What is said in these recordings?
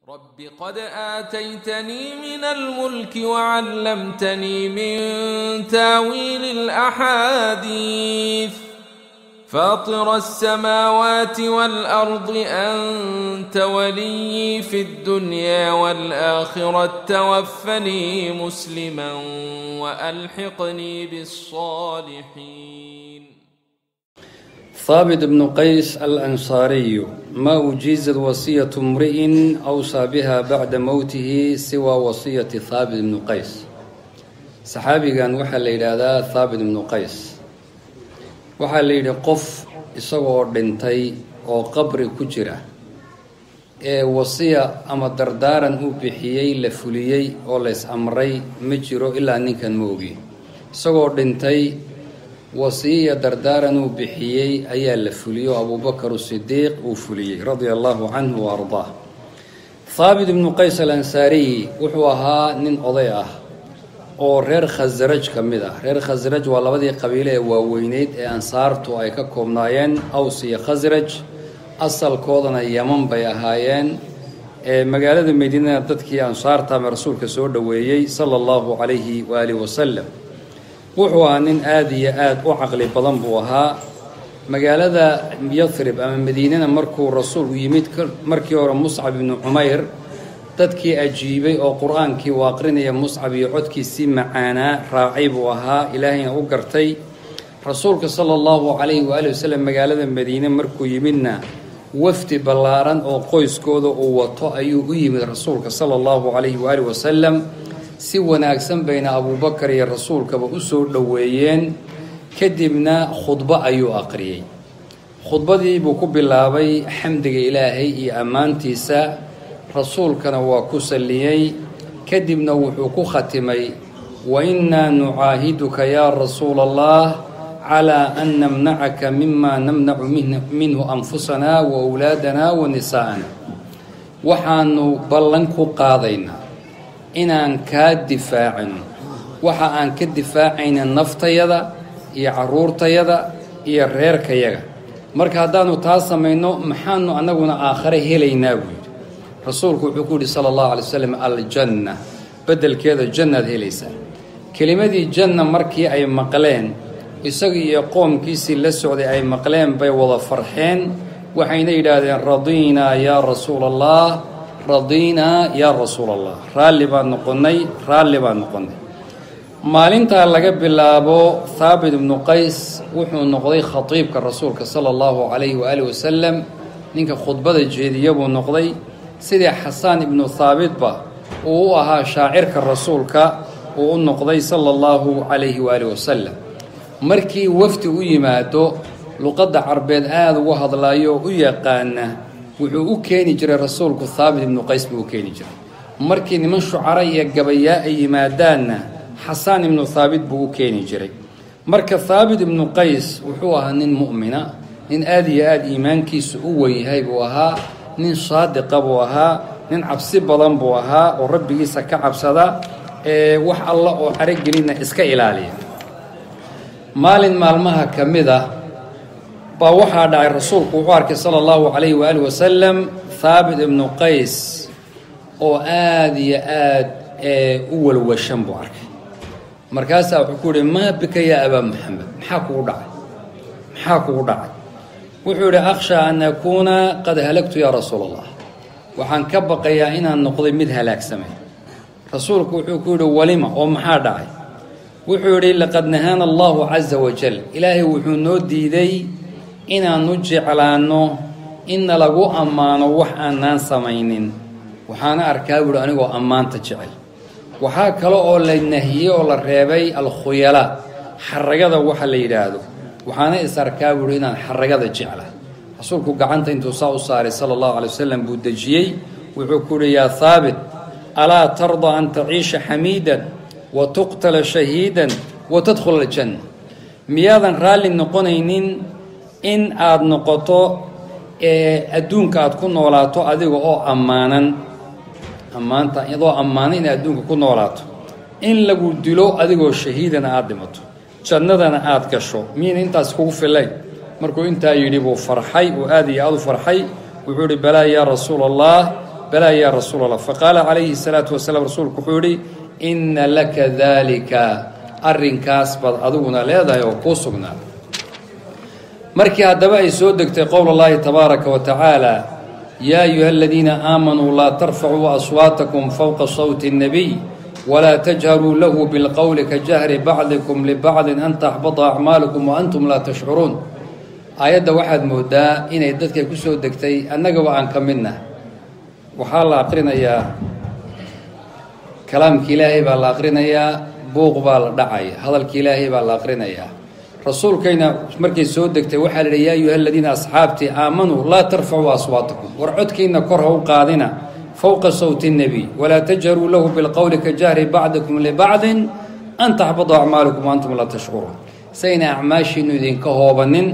رب قد آتيتني من الملك وعلمتني من تاويل الأحاديث فاطر السماوات والأرض أنت ولي في الدنيا والآخرة توفني مسلما وألحقني بالصالحين ثابت بن قيس الأنصاري ما أجيزت وصية امرئ أوصى بها بعد موته سوى وصية ثابت بن قيس saxaabigan waxaa la yidhaahdaa thaabit ibnu qays waxaa la yidhi qof isagoo dhintay oo qabri ku jira ee wasiya ama dardaaran uu bixiyey la fuliyey oo lays amray ma jiro ilaa ninkan ma ogi isagoo dhintay wasiya dardaaran uu bixiyey ayaa la fuliyey oo abuubakar sidiiq uu fuliyey radia allahu canhu wa ardaah thaabit ibnu qays alansaariy wuxuu ahaa nin oday ah oo reer khasraj ka mid ah reer khasraj waa labadii qabiile ee waaweyneyd ee ansaartu ay ka koobnaayeen aws iyo khasraj asalkoodana yaman bay ahaayeen ee magaalada madiinana dadkii ansaarta ama rasuulka soo dhoweeyey sala allahu calayhi waaalihi wasalam wuxuu ahaa nin aada iyo aada u caqli badan buu ahaa magaalada yathrib ama madiinana markuu rasuulku yimid markii hore muscab ibnu cumayr dadkii ajiibay oo qur-aankii uu aqrinaya muscab iyo codkiisii macaanaa raacay buu ahaa ilaahayna u gartay rasuulka sala allahu calayhi waali wasalam magaalada madiine markuu yimidna wafdi ballaaran oo qoyskooda uu wato ayuu u yimid rasuulka sala allahu calayhi waali wasalam si wanaagsan bayna abuubakar iyo rasuulkaba u soo dhoweeyeen kadibna khudbo ayuu aqriyey khudbadii buu ku bilaabay xamdiga ilaahay iyo ammaantiisa rasuulkana waa ku salliyey kadibna wuxuu ku khatimay wa innaa nucaahiduka yaa rasuula allah calaa an namnacaka mima namnacu minhu anfusanaa wa wlaadanaa wa nisaa'ana waxaanu ballan ku qaadaynaa inaan kaa difaacino waxa aan ka difaacayna naftayada iyo caruurtayada iyo reerkayaga marka haddaanu taa samayno maxaanu annaguna aakhare helaynaa buu yidhi rasuulku wuxuu ku yidhi sala allahu alay wasalam aljanna beddelkeeda jannaad helaysaa kelimadii janna markii ay maqleen isaga iyo qoomkiisii la socday ay maqleen bay wada farxeen waxayna yidhaahdeen radiinaa yaa rasuula allah radiinaa yaa rasuula allah raalli baan noqonnay raalli baan noqonnay maalintaa laga bilaabo thaabit ibnu qays wuxuu noqday khatiibka rasuulka sala allahu calayhi waaalih wasalam ninka khudbada jeediya buu noqday sidii xasaan ibnu thaabitba uu u ahaa shaacirka rasuulka uu u noqday sala allahu calayhi waaalih wasalam markii wafdi u yimaado luqadda carbeed aada ugu hadlaayo oo u yaqaana wuxuu u keeni jiray rasuulku thaabit ibnu qays buu u keeni jiray markii niman shucara iyo gabayaa ay yimaadaanna xasaan ibnu thaabit buu u keeni jiray marka thaabit ibnu qays wuxuu ahaa nin mu'mina nin aada iyo aada iimaankiisu u wenyahay buu ahaa nin saadiqa buu ahaa nin cabsi badan buu ahaa oo rabbigiisa ka cabsada ee wax alla oo carogelina iska ilaaliya maalin maalmaha ka mid a baa waxaa dhacay rasuulku wuxuu arkay sala allahu calayhi waaalih wasalam thaabit ibnu qays oo aada iyo aada u walwashan buu arkay markaasaa wuxuu ku yihi maa bika yaa abaa maxamed maxaa kugu dhacay maxaa kugu dhacay wuxuu yidhi akhshaa an akuuna qad halagtu yaa rasuula allah waxaan ka baqayaa inaan noqday mid halaagsamay rasuulku wuxuu ku yidhi walima oo maxaa dhacay wuxuu yidhi laqad nahaana allahu casa wajal ilaahay wuxuu noo diiday inaannu jeclaanno inna lagu ammaano wax aanaan samaynin waxaana arkaa buuhi anigoo ammaanta jecel waxaa kale oo la nahiyey oo la reebay alkhuyala xaragada waxa la yidhaahdo waxaana is arkaa buuhi inaan xaragada jecla rasuulku gacanta intuu saa u saaray sala allahu calay wasalam buu dejiyey wuxuu ku yidhi yaa haabit alaa tarda an taciisha xamiidan wa tuqtala shahiidan wa tadkhula aljanna miyaadan raalli noqonaynin in aada noqoto adduunka aada ku noolaato adiga oo ammaanan ammaanta adoo ammaanan inaad adduunka ku noolaato in lagu dilo adigoo shahiidana aada dhimato jannadana aada gasho miyayna intaas kugu filayn markuu intaa yidhi buu farxay uu aada iyo aada u farxay wuxuu ihi balaa yaa rasuula allah balaa yaa rasuul allah faqaala calayhi salaatu wasalaam rasuulku wuxuu yihi inna laka daalika arrinkaas baad adiguna leedahay oo kuu sugnaa markii haddaba ay soo degtay qowl allahi tabaaraka wa tacaala yaa ayuha aladiina aamanuu laa tarfacuu aswaatakum fowqa sawti اnnabiy walaa tajharuu lahu bilqowli ka jahri bacdikum libacdin an taxbata acmaalukum wa antum laa tashcuruun aayadda waxaad moodaa inay dadka ku soo degtay annagaba aan ka midna waxaa la aqrinayaa kalaamki ilaahay baa la aqrinayaa buuq baa la dhacaya hadalki ilaahay baa la aqrinayaa rasuulkayna markay soo degtay waxaa la yihi yaa ayuha aladiina asxaabtii aamanuu laa tarfacuu aswaatakum war codkiina kor ha u qaadina fowqa sawti اnnebiy walaa tajharuu lahu bilqowli ka jahri bacdikum libacdin an taxbadu acmaalukum wa antum laa tashcuruun sayna acmaashiinu idinka hoobanin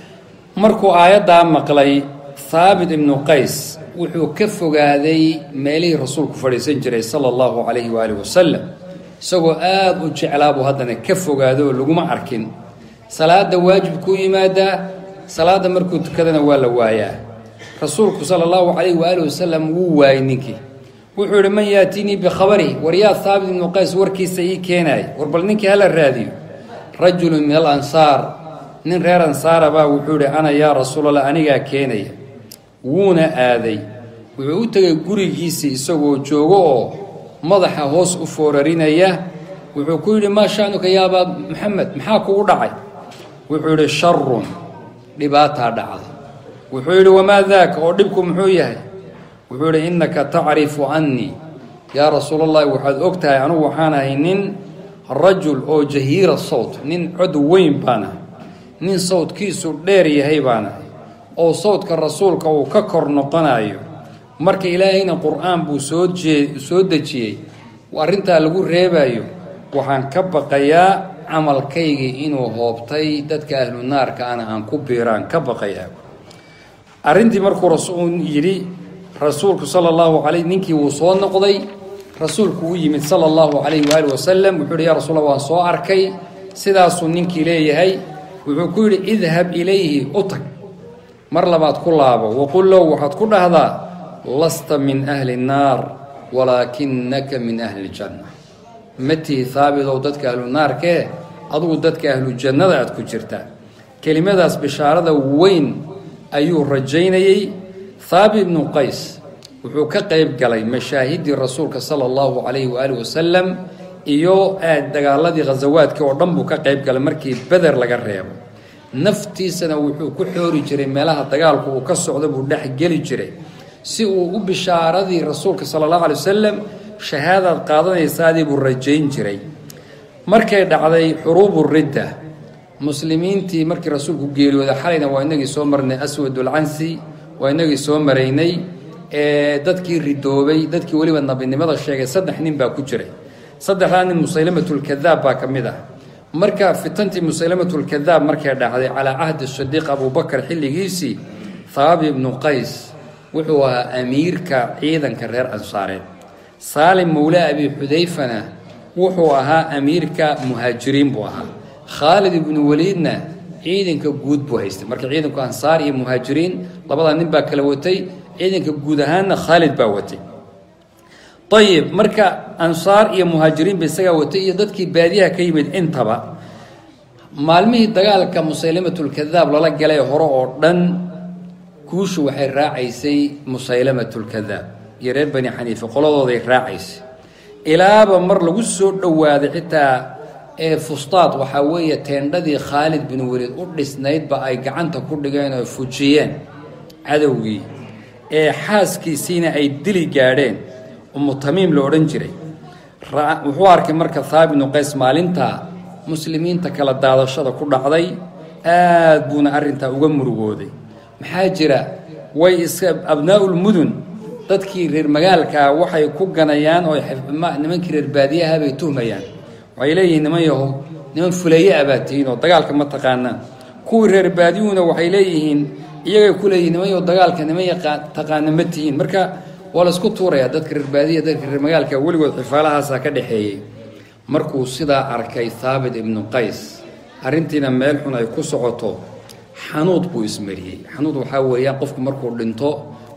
markuu aayaddaa maqlay haabit ibnu qays wuxuu ka fogaaday meelihii rasuulku fadhiisan jiray sala allahu calayhi waaalih wasalam isagoo aada u jeclaabuu haddana ka fogaado oo laguma arkin salaada waajib kuu yimaadaa salaadda markuu tukadana waa la waayaa rasuulku sala allahu calayhi waaalih wasalam wuu waayey ninkii wuxuu yihi man yaatinii bikhabari war yaa haabit ibnu qays warkiisa ii keenaay war bal ninkii hala raadiyo rajulun min al ansaar nin reer ansaara baa wuxuu yihi ana yaa rasuulallah anigaa keenaya wuuna aaday wuxuu u tegay gurigiisii isagoo joogo oo madaxa hoos u foorarinaya wuxuu ku yidhi maa sha'nuka yaa abaa maxamed maxaa kugu dhacay wuxuu yidhi sharun dhibaataa dhacda wuxuu yidhi wamaa daaka oo dhibku muxuu yahay wuxuu yidhi innaka tacrifu annii yaa rasuulallahi waxaad og tahay anugu waxaan ahay nin rajul oo jahiira sawt nin cod weyn baan ahay nin sawdkiisu dheer yahay baan ahay oo sawdka rasuulka uu ka kor noqonayo marka ilaahayna qur-aan buu soo jee soo dejiyey arrintaa lagu reebayo waxaan ka baqayaa camalkaygii inuu hoobtay dadka ahlu naarka ana aan ku biiraan ka baqayaa arrintii markuu rasuul yidhi rasuulku sala allahu calay ninkii wuu soo noqday rasuulku u yimid sala allahu calayhi waali wasalam wuxuu yidhi yaa rasuula waan soo arkay sidaasuu ninkii leeyahay wuxuu ku yidhi idhab ilayhi u tag mar labaad ku laabo waqul low waxaad ku dhahdaa lasta min ahli nnaar walaakinaka min ahli ljanna ma tihi haabidow dadka ahlu naarkee adugu dadka ahlu jannada aad ku jirtaa kelimadaas bishaarada weyn ayuu rajaynayey haabit ibnu qays wuxuu ka qayb galay mashaahiddii rasuulka sala allahu calayhi waaalih wasalam iyo aad dagaaladii khasawaadkii oo dhan buu ka qayb galay markii beder laga reebo naftiisana wuxuu ku xoori jiray meelaha dagaalku uu ka socdo buu dhex geli jiray si uu u bishaaradii rasuulka sala allahu alay wasalam shahaadaad qaadanaysaadii buu rajayn jiray markay dhacday xuruubu ridda muslimiintii markii rasuulku geeriyooda xalayna waa inagii soo marnay aswadulcansi waa inagii soo maraynay ee dadkii ridoobay dadkii weliba nabinimada sheegay saddex nin baa ku jiray saddexdaa nin musaylamatulkadaab baa ka mid ah marka fitantii musaylamatulkadaab markay dhacday calaa cahdi sadiiq abubakar xilligiisii haabit ibnu qays wuxuu ahaa amiirka ciidanka reer ansaareed saalim mowla abi xudayfana wuxuu ahaa amiirka muhaajiriin buu ahaa khaalid ibnu waliidna ciidanka guud buu haystay marka ciidanku ansaar iyo muhaajiriin labadaa nin baa kala watay ciidanka guud ahaanna khaalid baa watay ayib marka ansaar iyo muhaajiriinba isagaa watay iyo dadkii baadiyaha ka yimid intaba maalmihii dagaalka musaylamatulkadaab lala galay hore oo dhan guushu waxay raacaysay musaylamatulkadaab iyo reer bani xaniifa qoladooday raacaysay ilaaba mar lagu soo dhowaaday xitaa ee fustaad waxaa weeye teendhadii khaalid bin weliid u dhisnaydba ay gacanta ku dhigeen oo fujiyeen cadowgii ee xaaskiisiina ay dili gaadheen umu tamiim la odhan jiray wuxuu arkay marka haabit ibnu qays maalintaa muslimiinta kala daadashada ku dhacday aad buuna arrintaa uga murugooday maxaa jira way iska abnaa'ulmudun dadkii reer magaalkaa waxay ku ganayaan oo nimankii reer baadiyaha bay tuhmayaan waxay leeyihiin niman yahow niman fuleeye ah baad tihiin oo dagaalka ma taqaanaan kuwii reer baadiyuhuna waxay leeyihiin iyagay ku leeyihin niman yahow dagaalka niman yaqaan taqaana ma tihiin marka waa la isku tuurayaa dadka reer baadiya dadka reer magaalka weligood xifaalahaasaa ka dhexeeyey markuu sidaa arkay haabit ibnu qays arrintiina meel xun ay ku socoto xanuud buu ismariyey xanuud waxaa weeyaan qofku markuu dhinto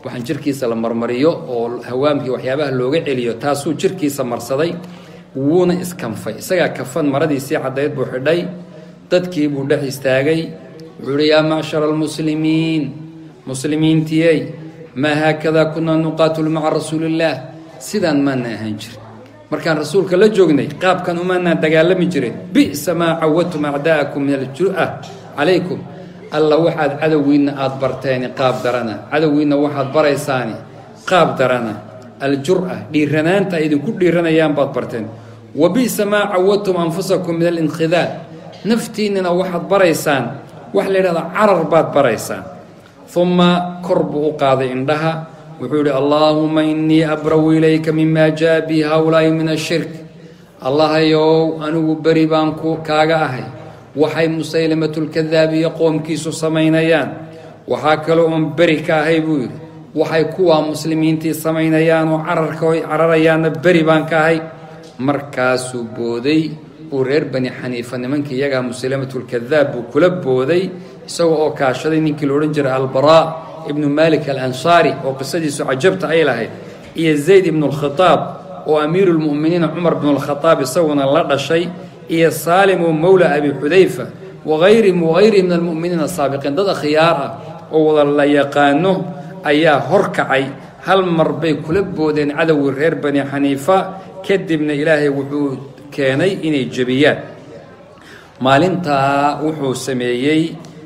waxaan jirkiisa la marmariyo oo hawaamkii waxyaabaha looga celiyo taasuu jirkiisa marsaday wuuna iskanfay isagaa kafan maradiisii caddayd buu xidhay dadkii buu dhex istaagay wuxuu uhi yaa macshara almuslimiin muslimiintiyey maa haakadaa kunaa nuqaatilu maca rasuuliillaah sidaan maana ahaan jirin markaan rasuulka la joognay qaabkan umaanaan dagaalami jirin bi'sa maa cawadtum acdaa'akum min aljur'a calaykum alla waxaad cadowgiinna aada barteeni qaab darana cadowgiinna waxaad baraysaani qaab darana aljur'a dhiiranaanta ay idinku dhiiranayaan baad barteen wa bi'sa maa cawadtum anfusakum min alinkhidaal naftiinnana waxaad baraysaan waxa la yidhahdaa carar baad baraysaan uma kor buu u qaaday indhaha wuxuu yidhi allaahuma innii abraw ilayka mima jaa bi hawlaa'i min ashirk allahayow anigu beri baan ku kaaga ahay waxay musaylamatulkadaab iyo qoomkiisu samaynayaan waxaa kaloo oon beri ka ahay buu yidhi waxay kuwaa muslimiintii samaynayaan oo cararka oy cararayaanna beri baan ka ahay markaasuu booday uu reer bani xaniifa nimankii iyagaa musaylamatulkadaab buu kula booday isagoo oo kaashaday ninkii la odhan jiray albaraa ibnu malik alansaari oo qisadiisu cajabta ay lahayd iyo zayd ibnu lkhitaab oo amiiru lmu'miniina cumar bnu lkhataab isaguna la dhashay iyo saalim oo mowla abi xudayfa waayri wagayrihi min almu'miniina asaabiqiin dad akhyaar ah oo wada la yaqaano ayaa horkacay hal mar bay kula boodeen cadowgii reer bani xaniifa kadibna ilaahay wuxuu keenay inay jebiyaan maalintaa wuxuu sameeyey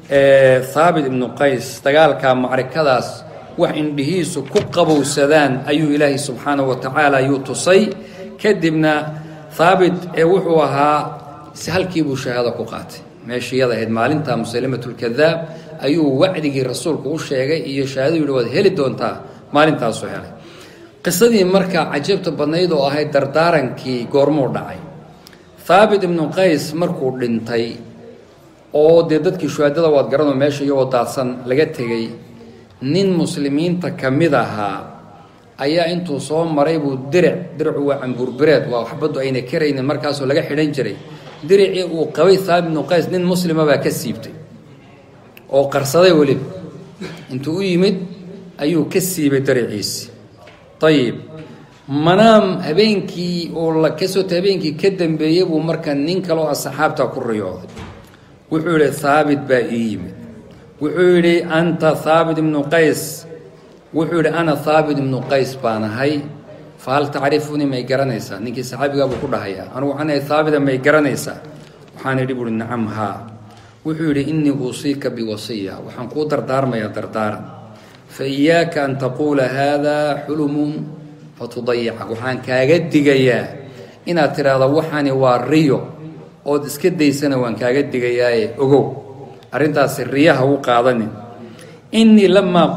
haabit ibnu qays dagaalka macrikadaas wax indhihiisu ku qabowsadaan ayuu ilaahay subxaanahu wa tacaala ayuu tusay kadibna haabit ee wuxuu ahaa halkiibuu shahaado ku qaatay meeshiyada ahayd maalinta musalimatulkadaab ayuu wacdigii rasuulku u sheegay iyo shahaado yidhi waad heli doontaa maalintaasuu helay qisadii markaa cajabta badnayd oo ahayd dardaarankii goormuu dhacay haabit ibnu qays markuu dhintay oo dee dadkii shuhaadada waad garanoo meesha iyagoo daadsan laga tegey nin muslimiinta ka mid ahaa ayaa intuu soo maray buu diric diricu waa cambuurbireed waa waxbaddu ayna karaynin markaasoo laga xidhan jiray diricii uu qabay haabit ibnu qays nin muslima baa ka siibtay oo qarsaday weliba intuu u yimid ayuu ka siibay diriciisi ayib manaam habeenkii oo la kasota habeenkii ka dambeeyey buu marka nin kaleoo asxaabta ku riyooday wuxuu yidhi haabit baa ii yimid wuxuu yidhi anta haabit ibnu qays wuxuu yidhi ana haabit ibnu qays baan ahay fa hal tacrifunii may garanaysaa ninkii saxaabigaabuu ku dhahayaa anugu waxaan ahay haabita may garanaysaa waxaan idhi buuhi nacam haa wuxuu yidhi innii uusiika biwasiya waxaan kuu dardaarmayaa dardaaran fa iyaaka an taquula haadaa xulumun fatudayica waxaan kaaga digayaa inaad tidhaahdo waxani waa riyo ood iska daysana waan kaaga digayaaye ogow arrintaasi riyaha u qaadanin innii lamaa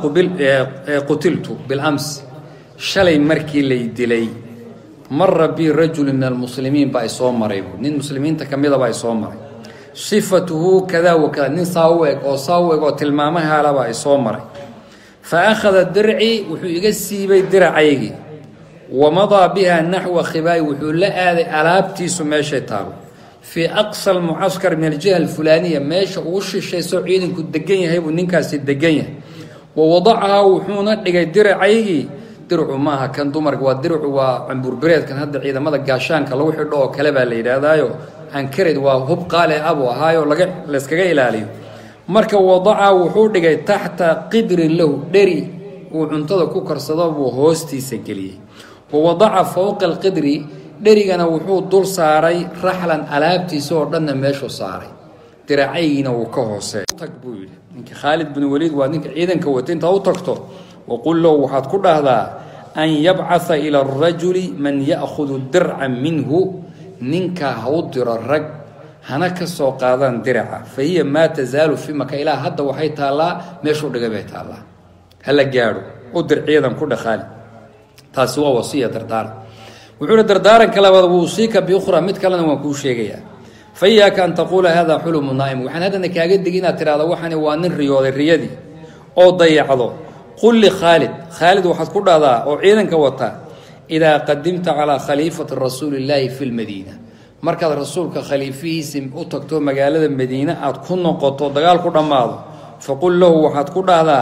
qutiltu bilams shalay markii lay dilay mara bii rajulu min almuslimiin baa isoo maray nin muslimiinta ka midaba isoo maray sifatuhu kadaa wakada nin saa u eg oo saa u eg oo tilmaamahaalabaa isoo maray fa akhada dircii wuxuu iga siibay diracaygii wamadaa biha naxwa khibaayi wuxuu la aaday alaabtiisu meeshay taalo fii aqsa almucaskar min aljiha alfulaaniya meesha ugu shishaysoo ciidanku degan yahay buu ninkaasi degan yahay wa wadacahaa wuxuuna dhigay diracaygii dircu maaha kan dumarka waa dircu waa cambuurbireedkan hadda ciidamada gaashaanka lagu xidho oo kale baa la yidhaahdaayo ankared waa hub qaale abu ahaayo laga layskaga ilaaliyo marka wadaca wuxuu dhigay taxta qidrin lahu dheri uu cuntada ku karsado buu hoostiisa geliyey wa wadaca fowqa alqidri dherigana wuxuu dul saaray raxlan alaabtiisa oo dhanna meeshuu saaray diracaygiina wuu ka hooseey tag buu yidhi ninka khaalid bin waliid waa ninka ciidanka wata intaa u tagto waqul low waxaad ku dhahdaa an yabcatha ila arajuli man ya'khudu dirca minhu ninkaa ha u diro rag hana ka soo qaadaan diraca fa hiya maa tasaalu fi maka ilaa hadda waxay taallaa meeshuu dhigay bay taallaa hala gaadho u dir ciidan ku dhaqaali taasi waa wasiya dardaaran wuxuu uhi dardaaranka labaad wuusiika biukhra mid kalena waan kuu sheegayaa fa iyaaka an taquula hada xulumu naa'im waxaan haddana kaaga digi inaad tidhahdo waxani waa nin riyooday riyadii oo dayacdo qul li khaalid khaalid waxaad ku dhahdaa oo ciidanka wata idaa qadimta calaa khaliifati rasuuli illaahi fi lmadiina markaad rasuulka khaliifihiisi u tagto magaalada madiine aad ku noqoto dagaal ku dhammaado faqul lahu waxaad ku dhahdaa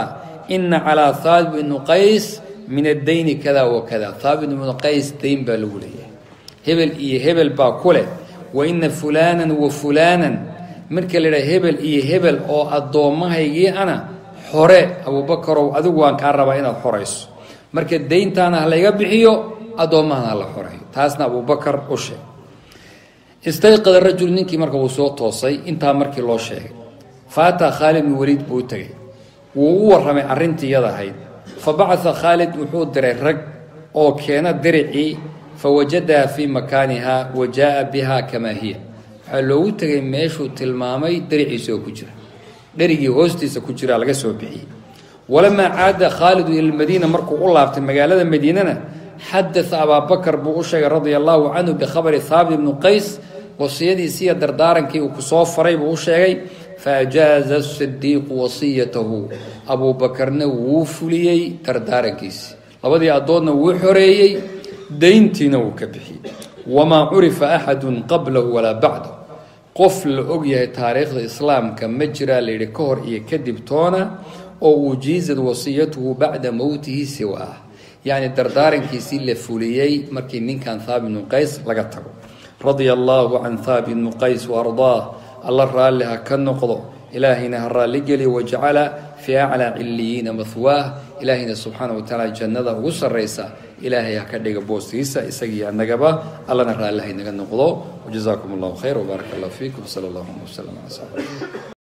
ina calaa haabit ibnu qays min addayni kada wa kada haabit ibnu qays dayn baa lagu leeyahay hebel iyo hebel baa ku leh wa ina fulaanan wa fulaanan marka la yidhaha hebel iyo hebel oo addoommahaygii ana xore abuubakarow adigu waan kaa rabaa inaad xorayso marka dayntaana ha layga bixiyo addoommahana ha la xoreeyo taasna abuubakar u sheeg istayqada rajul ninkii marka wuu soo toosay intaa markii loo sheegay faataa khaalid bin waliid buu u tegay wuu u warramay arrintii iyada ahayd fa bacaa khaalid wuxuu diray rag oo keena diricii fa wajadaha fii makaaniha wa jaa biha kamaa hiya waxaa loogu tegay meeshuu tilmaamay diriciisa oo ku jira dherigii hoostiisa ku jiraa laga soo bixiyey walamaa caada khaalidu ila lmadiina markuu u laabtay magaalada madiinana xadaa abaabakar buu u sheegay radia allahu canhu bikhabari haabit ibnu qays wasiyadiisiiyo dardaarankii uu kusoo faray buu u sheegay faajaaza sidiiqu wasiyatahu abuubakarna wuu fuliyey dardaarankiisii labadii addoodna wuu xoreeyey dayntiina wuu ka bixiyey wamaa curifa axadun qablahu walaa bacdahu qof la og yahay taariikhda islaamka ma jiraa layidhi ka hor iyo kadib toona oo ujiizad wasiyatuhu bacda mowtihi siwaah yacni dardaarankiisii la fuliyey markii ninkan haabit bnu qays laga tago radia allaahu can haabit bnu qays waardaah alla raalli ha ka noqdo ilaahayna ha raalligeliyo wajacala fii aclaa ciliyiina mahwaah ilaahayna subxaana wa tacaala jannada ugu sarraysa ilaahay ha ka dhiga boostiisa isagii annagaba allana raalli haynaga noqdo wajazaakum allahu khayr wbaaraka allah fiikum sala allahuma wasalam cala saxbi